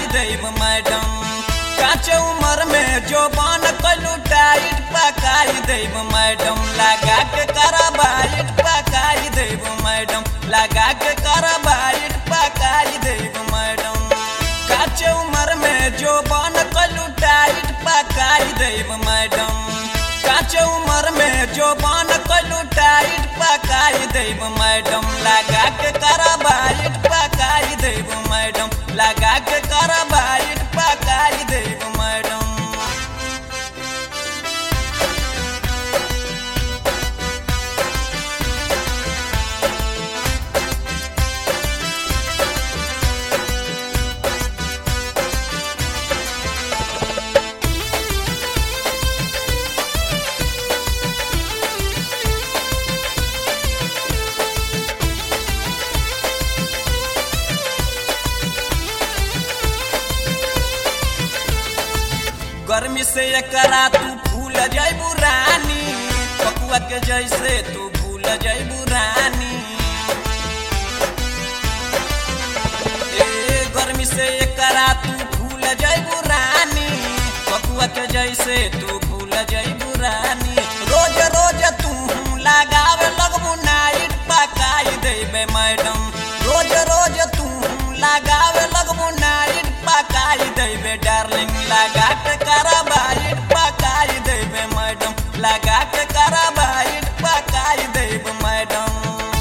देव madam काचे उम्र में जो बन कलू टाइट पकाई देव मैडम लगा के कराबाइट पकाई देव मैडम लगा के कराबाइट पकाई देव मैडम काचे उम्र में जो बन कलू टाइट पकाई देव मैडम काचे उम्र में जो बन कलू टाइट पकाई देव मैडम लगा के कराबाइट पकाई देव मैडम लगा के कराबाइट पकाई देव मैडम गर्मी से एकरा तू भूल जैबू रानी पकुआ के जैसे तू भूल जैबू रानी ए गर्मी से एकरा तू भूल जैबू रानी पकुआ के जैसे तू भूल जैबू रानी रोज रोज तू लगावे लगबू नाइट पकाई देबे मैडम रोज रोज तू लगावे लगबू नाइट पकाई देबे डार्लिंग लगा के कराबाइट पकाई देबे मैडम लगा के कराबाइट पकाई देबे मैडम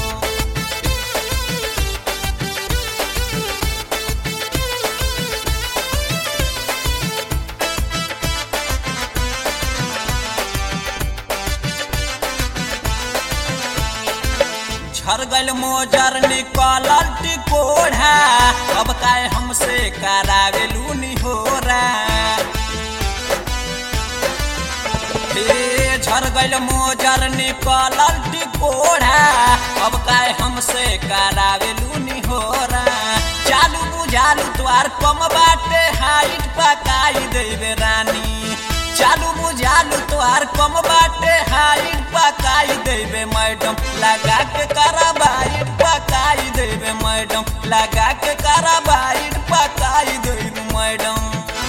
झर गल मोजर निकलल टिकोढ़ा अब काय हमसे करावे लूनी हो हे झर गल मोजर निकलल टिकोढ़ा अब काय हमसे करावे लूनी हो चालू बुझालू तुआर कम बाटे हाइट पकाई देवे रानी चालू बुझालू तुहार कम बाटे हाइट पकाई देवे मैडम लगा के कराबाइट पकाई देवे मैडम लगा के कराबाइट पकाई देवे मैडम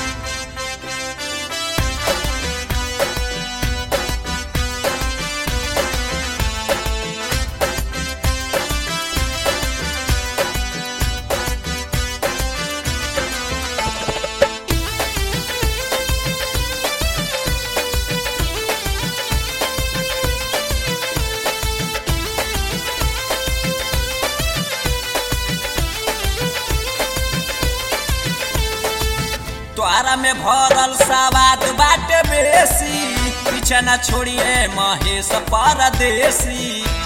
द्वारा में भरल सवाद बाटे बेसी पीछे न छोड़िए महेश परदेसी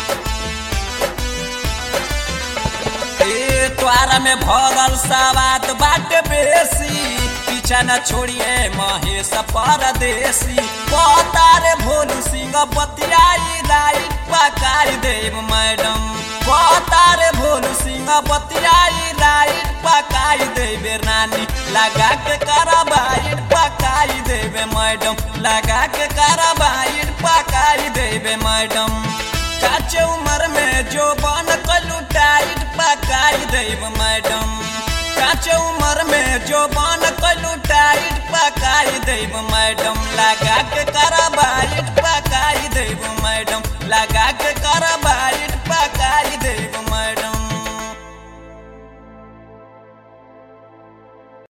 ए द्वारा में भरल सवाद बाटे बेसी पीछे न छोड़िए महेश परदेसी पतारे भोलू सिंह बतियाई राइट पकाई देव मैडम पतारे भोलू सिंह बतियाई राइट पकाई देवे रानी लगा के कराबाइट पकाई देवे मैडम लगा के कराबाइट पकाई देवे मैडम काचे उम्र में जो बन कलू टाइट पकाई देव मैडम काचे उम्र में जो बन कलू टाइट पकाई देव मैडम लगा के कराबाइट पकाई देव मैडम लगा के कराबाइट पकाई देव